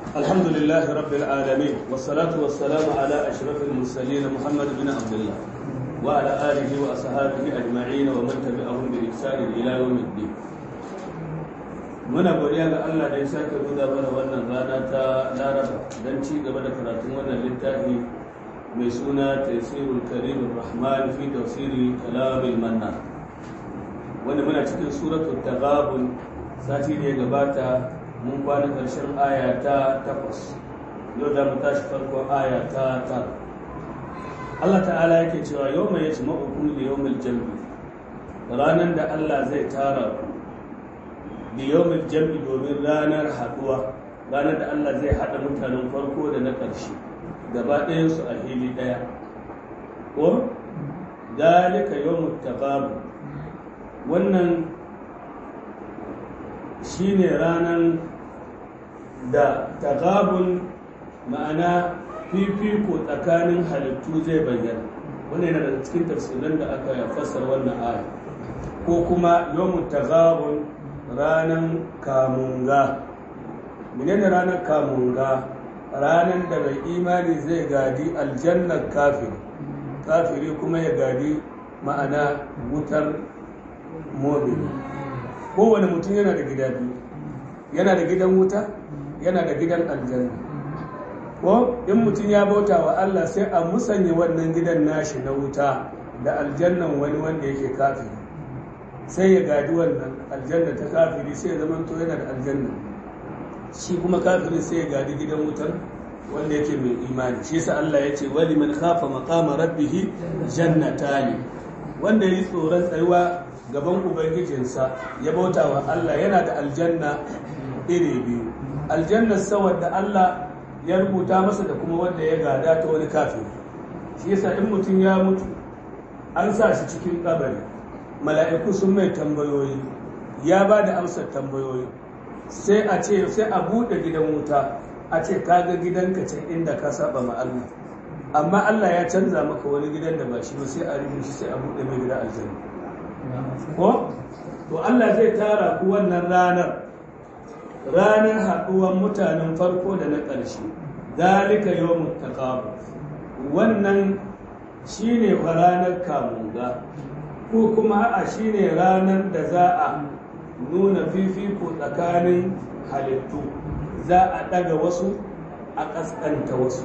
الحمد لله رب العالمين والصلاة والسلام على أشرف المرسلين محمد بن عبد الله وعلى آله وأصحابه أجمعين ومن تبعهم بإحسان إلى يوم الدين muna godiya ga Allah da ya sake nuna mana wannan rana ta Laraba don ci gaba da karatun wannan littafi mai suna Tafsirul Karim Rahman fi tafsiri kalamil manna wanda muna cikin suratul Taghabun sati da ya gabata mun kwana ƙarshen aya ta takwas yau za mu tashi farkon aya ta tara Allah ta'ala yake cewa yau mai yace ma'ukun da yau mai jambi ranar da Allah zai tara ku da yau mai jambi domin ranar haɗuwa ranar da Allah zai haɗa mutanen farko da na ƙarshe gaba ɗayansu a hili ɗaya ko dalika yau mutababu wannan shi ne ranar da tagabun ma'ana fifiko tsakanin halittu zai bayyana wani yana daga cikin tafsirin da aka fassar wannan aya ko kuma yomun tagabun ranar kamunga menene ranar kamunga ranar da mai imani zai gadi aljannar kafiri kafiri kuma ya gadi ma'ana wutar mobili kowane mutum yana da gida biyu yana da gidan wuta yana da gidan aljanna ko in mutum ya bauta wa Allah sai a musanya wannan gidan nashi na wuta da aljannan wani wanda yake kafiri sai ya gadi wannan aljanna ta kafiri sai ya zama to yana da aljanna shi kuma kafiri sai ya gadi gidan wutar wanda yake mai imani shi yasa Allah ya ce wali man khafa maqama rabbih jannatani wanda yi tsoron tsayuwa gaban ubangijinsa ya bauta wa Allah yana da aljanna iri biyu aljannar sawar da Allah ya rubuta masa da kuma wanda ya gada ta wani kafin shi yasa in mutum ya mutu an sa shi cikin kabari mala'iku sun mai tambayoyi ya ba da amsar tambayoyi sai a ce sai a buɗe gidan wuta a ce kaga gidanka ce inda ka saba ma Allah amma Allah ya canza maka wani gidan da ba shi ba sai a rubuta shi sai a buɗe mai gidan aljanna ko to Allah zai tara ku wannan ranar ranar haɗuwar mutanen farko da na ƙarshe dalika yawmut taqabul wannan shine ranar kamunga ko kuma a shine ranar da za a nuna fifiko tsakanin halittu za a ɗaga wasu a ƙasƙanta wasu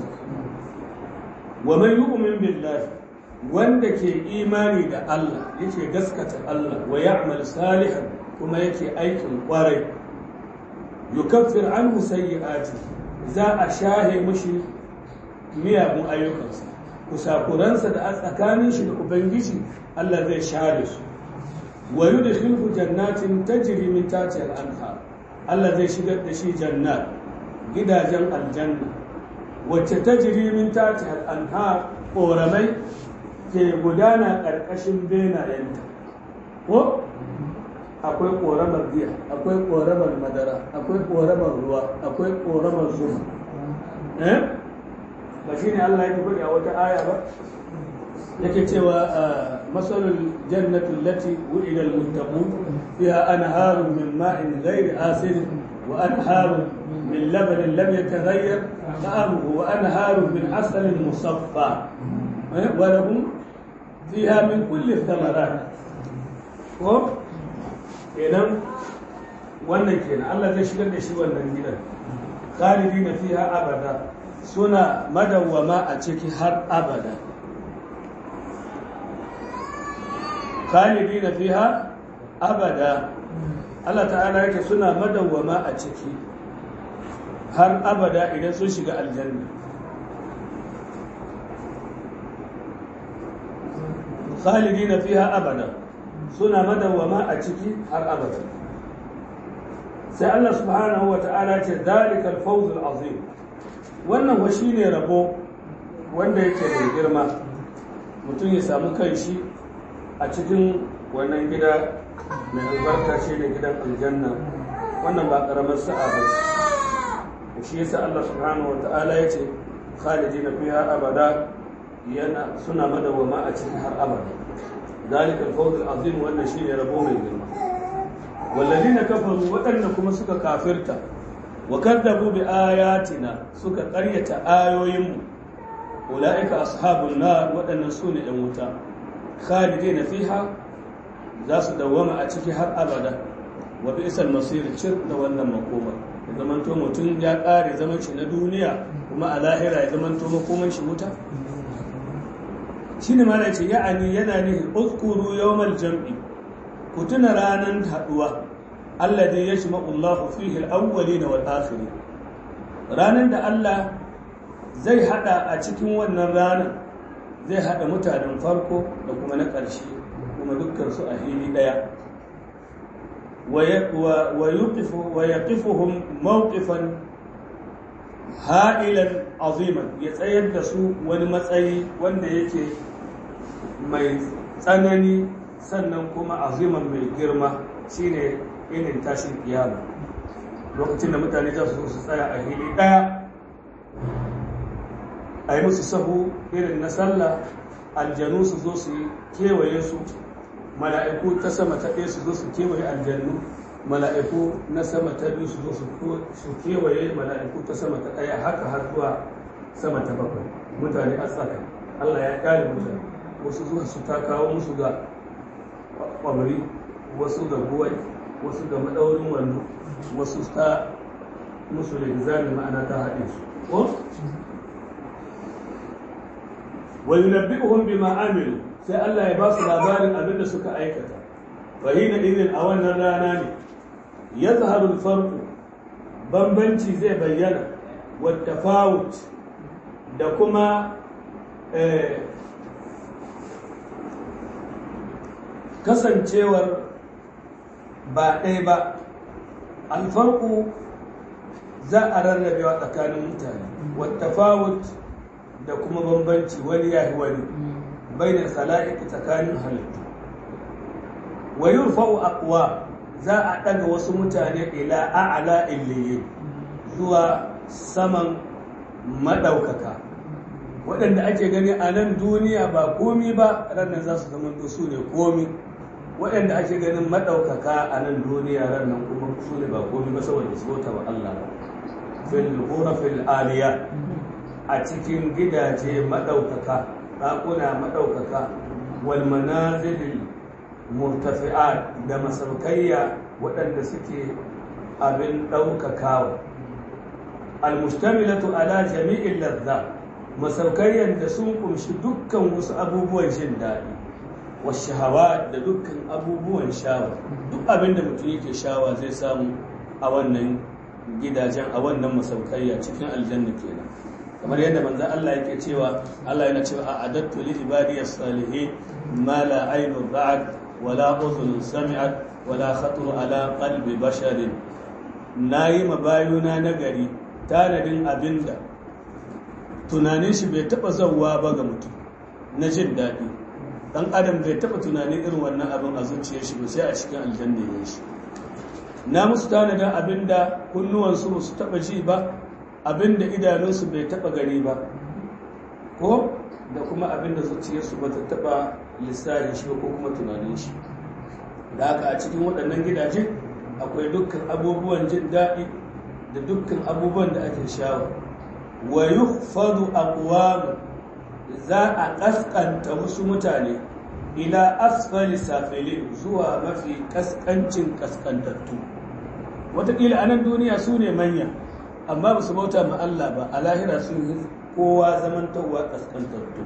wa man yu'min billahi wanda ke imani da Allah yake gaskata Allah wa ya'mal salihan kuma yake aikin kwarai yukaffir anhu sayyi'ati za a shahe mushi miyagun ayyukansa kusakuransa da a tsakanin shi da ubangiji Allah zai share su wa yudkhilhu jannatin tajri min tahtiha al-anhar Allah zai shigar da shi jannat gidajen aljanna wacce tajri min tahtiha al-anhar ƙoramai ke gudana ƙarƙashin benayenta ko akwai ƙoramar giya akwai ƙoramar madara akwai ƙoramar ruwa akwai ƙoramar zuma eh ba shi ne Allah yake faɗi a wata aya ba yake cewa masalul jannatul lati wu'ida al-muttaqun fiha anharun min ma'in ghairi asin wa anharun min labanin lam yataghayyar ta'amuhu wa anharun min asalin musaffa wa lahum fiha min kulli thamarat ko kenan wannan kenan Allah zai shigar da shi wannan gidan khalidi na fiha abada suna madawwama a ciki har abada khalidi na fiha abada Allah ta'ala yake suna madawwama a ciki har abada idan sun shiga aljanna khalidi na fiha abada suna madawwama a ciki har abada sai Allah subhanahu wa ta'ala ce dalikal fawzul azim wannan wa shine rabo wanda yake da girma mutum ya samu kanshi a cikin wannan gida mai albarka shi da gidan aljanna wannan ba karamar sa'a ba shi yasa Allah subhanahu wa ta'ala ya ce khalidina fiha abada yana suna madawwama a cikin har abada ذلك الفوز العظيم wannan shine rabo mai girma والذين كفروا waɗanda kuma suka kafirta wa kadzabu bi ayatina suka ƙaryata ayoyinmu ulaika ashabun nar waɗannan su ne ɗan wuta khalidina fiha za su dawwama a ciki har abada wa bi'sal masir cir da wannan makoma ya zamanto mutum ya ƙare zaman shi na duniya kuma a lahira ya zamanto makoman shi wuta shine ma ce ya'ani yana ne uzkuru yawmal jam'i ku tuna ranar haduwa alladhi yajma'u Allah fihi al-awwalin wal akhirin ranar da Allah zai hada a cikin wannan ranar zai hada mutanen farko da kuma na ƙarshe kuma dukkan su a hili daya wa yaqifuhum mawqifan ha'ilan aziman ya tsayar da su wani matsayi wanda yake mai tsanani sannan kuma aziman mai girma shine inin tashin kiyama lokacin da mutane za su su tsaya a hili ɗaya a yi musu sahu irin na sallah aljanu su zo su kewaye su mala'iku ta sama ta ɗaya su zo su kewaye aljannu mala'iku na sama ta biyu su zo su kewaye mala'iku ta sama ta ɗaya haka har zuwa sama ta bakwai mutane a tsaka Allah ya ƙare mutane wasu zuwa su ta kawo musu ga kwamari wasu ga buwai wasu ga maɗaurin wando wasu ta musu da gizami ma'ana ta haɗe su ko wa yunabbi'uhum bima amilu sai Allah ya ba su labarin abin da suka aikata fa hina idin a wannan rana ne yazharu al-farq bambanci zai bayyana wa tafawut da kuma kasancewar ba ɗaya ba alfarku za a rarrabewa tsakanin mutane wata fawut da kuma bambanci wani ya wani bainar sala'iki tsakanin halittu wa yurfa'u aqwa za a ɗaga wasu mutane ila a'ala illiyin zuwa saman maɗaukaka waɗanda ake gani a nan duniya ba komi ba ranar za su zama su ne komi waɗanda ake ganin maɗaukaka a nan duniya ranar kuma su ne ba komi ba saboda su bauta wa Allah ba fil fil aliya a cikin gidaje maɗaukaka ɗakuna maɗaukaka wal manazilil murtafi'at da masaukayya waɗanda suke abin ɗaukakawa al-mustamilatu ala jami'in ladha masaukayyar da sun kumshi dukkan wasu abubuwan jin daɗi wasu hawa da dukkan abubuwan shawa duk abin da mutum yake shawa zai samu a wannan gidajen a wannan masaukayya cikin aljanna kenan kamar yadda manzon Allah yake cewa Allah yana cewa a'adattu li ibadiyas salihin ma la aynun ra'at wala udhun sami'at wala khatar ala qalbi basharin nayi mabayuna nagari tanadin abinda tunanin shi bai taba zauwa ba ga mutum na jin daɗi dan adam bai taba tunanin irin wannan abin a zuciyar shi ba sai a cikin aljanna ne shi na musu tanadin abinda kunnuwansu ba su taba ji ba abinda idanunsu bai taba gani ba ko da kuma abinda zuciyarsu ba ta taba lissafin shi ko kuma tunanin shi da haka a cikin waɗannan gidaje akwai dukkan abubuwan jin daɗi da dukkan abubuwan da ake shawo wa yukhfadu aqwam za a kaskanta wasu mutane ila asfali safilin zuwa mafi kaskancin kaskantattu wataƙila a nan duniya su ne manya amma ba su bauta ma Allah ba a lahira sun yi kowa zamantarwa kaskantattu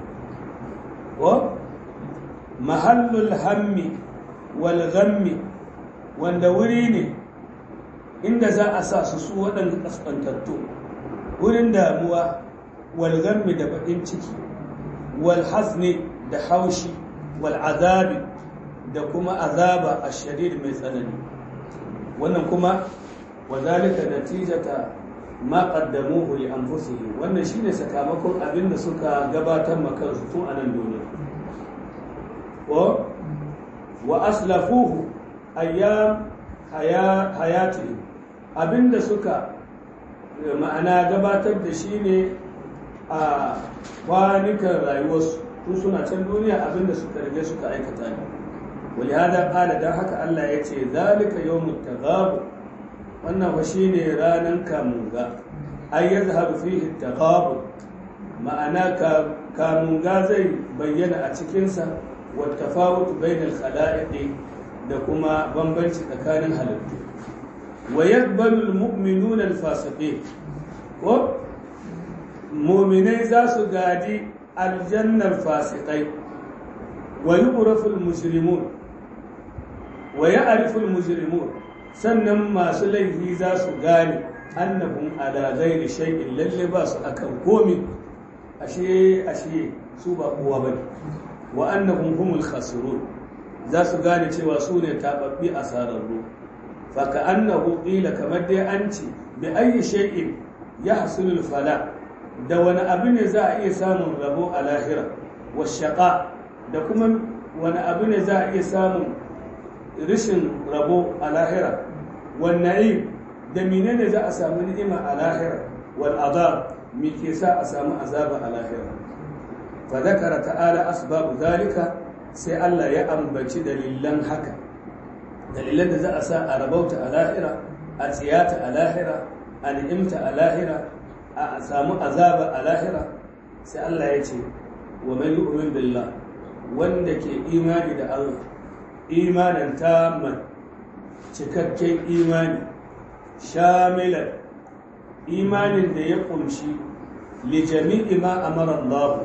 ko mahallul hammi wal ghammi wanda wuri ne inda za a sa su su waɗanda kaskantattu wurin damuwa wal ghammi da baƙin ciki wal hazni da haushi wal azabi da kuma azaba a shadid mai tsanani wannan kuma wazalika natijata ma qaddamuhu li anfusihim wannan shine sakamakon abin da suka gabatar ma kansu tun a nan duniya ko wa aslafuhu ayyam hayati abinda suka ma'ana gabatar da shi ne a kwanukan rayuwarsu tun suna can duniya abinda suka rage suka aikata ne wani hada kala don haka Allah ya ce zalika yawmut taghabu wannan fa shine ranan kamunga ay yazhabu fihi taqabul ma'ana kamunga zai bayyana a cikinsa wa tafawut bainal khala'iq da kuma bambanci tsakanin halittu wa yaqbalu al-mu'minuna al-fasiqin ko mu'minai za su gadi aljannar fasikai wa yughrafu al-mujrimun wa ya'rifu al-mujrimun sannan masu laifi za su gane annahum ala ghairi shay'in lalle ba su akan komi ashe ashe su ba kowa bane wa annahum humul khasirun za su gane cewa su ne tababbi asararru fa ka'annahu qila kamar dai an ce bi ayyi shay'in yahsulu fala da wani abu ne za a iya samun rabo a lahira wa shaqa da kuma wani abu ne za a iya samun rishin rabo a lahira wa na'im da menene za a samu ni'ima a lahira wal azab me ke sa a samu azaba a lahira fa zakara ta'ala asbabu zalika sai Allah ya ambaci dalilan haka dalilan da za a sa a rabauta a lahira a tsiyata a lahira a ni'imta a lahira a samu azaba a lahira sai Allah ya ce wa man yu'min billah wanda ke imani da Allah imanin tamman cikakken imani shamilan imanin da ya kunshi li jami'i ma amara Allah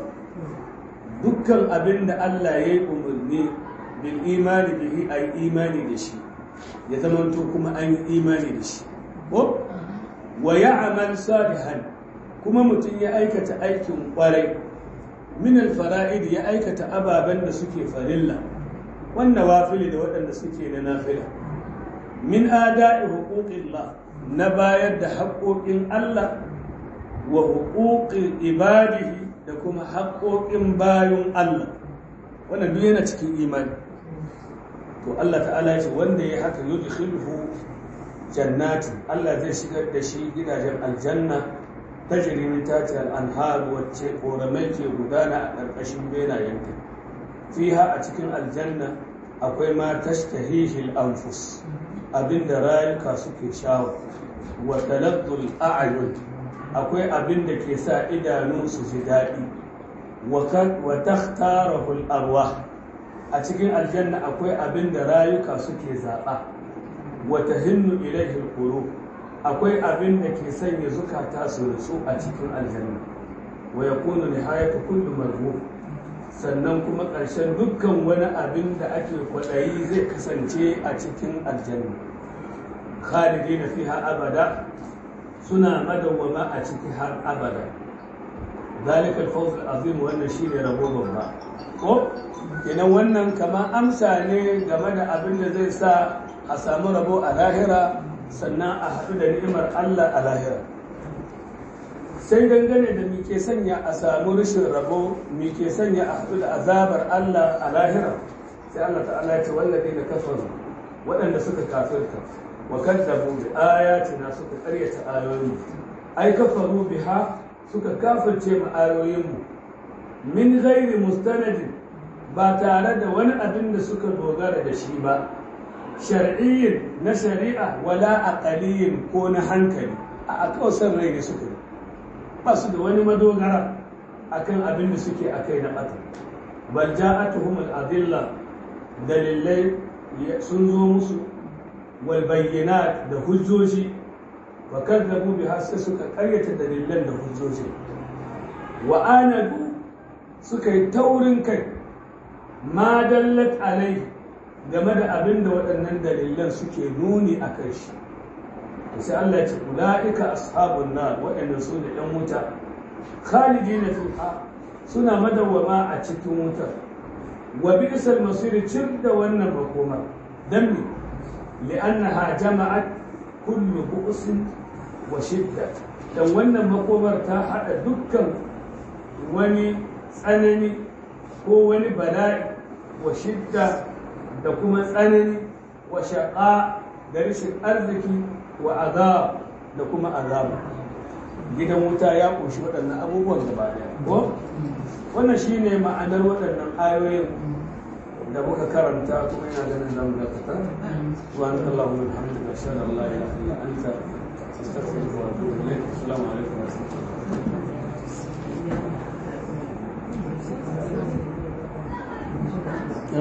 dukkan abin da Allah ya yi umarni bil imani bihi ay imani da shi ya zamanto kuma an yi imani da shi ko wa ya'mal salihan kuma mutum ya aikata aikin kwarai min al-fara'id ya aikata ababen da suke farilla wanda wafili da waɗanda suke na nafila min ada'i huquqillah na bayar da haƙoƙin Allah wa huquqil ibadihi da kuma haƙoƙin bayan Allah wannan duk yana cikin imani to Allah ta'ala ya ce wanda ya haka yudkhilhu jannati Allah zai shigar da shi gidajen aljanna tajri min tahtiha al-anhar wacce koramai ke gudana a ƙarƙashin benayenta fiha a cikin aljanna akwai ma tashtahihi al-anfus abinda rayuka suke shawo wa taladdul a'yun akwai abin da ke sa idanu su ji daɗi wa takhtarahu al-arwah a cikin aljanna akwai abin da rayuka suke zaɓa wa tahinnu ilayhi al akwai abin da ke sanya zukata su rutsu a cikin aljanna wa yakunu nihayatu kulli marhub sannan kuma ƙarshen dukkan wani abin da ake kwaɗayi zai kasance a cikin aljanna khalidina fiha abada suna madawwama a ciki har abada ذلك الفوز العظيم wannan shine rabo babba ko kenan wannan kama amsa ne game da abin da zai sa a samu rabo a lahira sannan a haɗu da ni'imar Allah a lahira sai dangane da mi ke sanya a samu rashin rabo mi ke sanya a haɗu da azabar Allah a lahira sai Allah ta'ala ya ce wallazi da kafaru waɗanda suka kafirta wa kadzabu bi ayatina suka ƙaryata ayoyi ai kafaru biha suka kafirce mu ayoyinmu min ghairi mustanadin ba tare da wani abin da suka dogara da shi ba shar'iyyin na shari'a wala aqaliyin ko na hankali a akausar rai ne suka yi ba su da wani madogara akan abin da suke akai na bata bal ja'atuhum al-adilla dalilai sun zo musu wal bayyinat da hujjoji wa kadzabu biha sai suka karyata dalilan da hujjoji wa anadu suka yi taurin kai ma dallat alai game da abin da waɗannan dalilan suke nuni a kai shi sai Allah ya ce ula'ika ashabun nar waɗannan su da ɗan wuta khalidina fiha suna madawwama a cikin wutar wa bi'sal masir cir da wannan makoma dan me li'annaha jama'at kullu bu'sin wa shidda dan wannan makomar ta hada dukkan wani tsanani ko wani bala'i wa shidda da kuma tsanani wa shaƙa da rashin arziki wa azab da kuma azab gidan wuta ya ƙunshi waɗannan abubuwan gaba ɗaya ko wannan shine ma'anar waɗannan ayoyin da muka karanta kuma ina ganin zamu dakata subhanakallahumma wa bihamdika ashhadu an la ilaha illa anta astaghfiruka wa atubu ilayk assalamu alaikum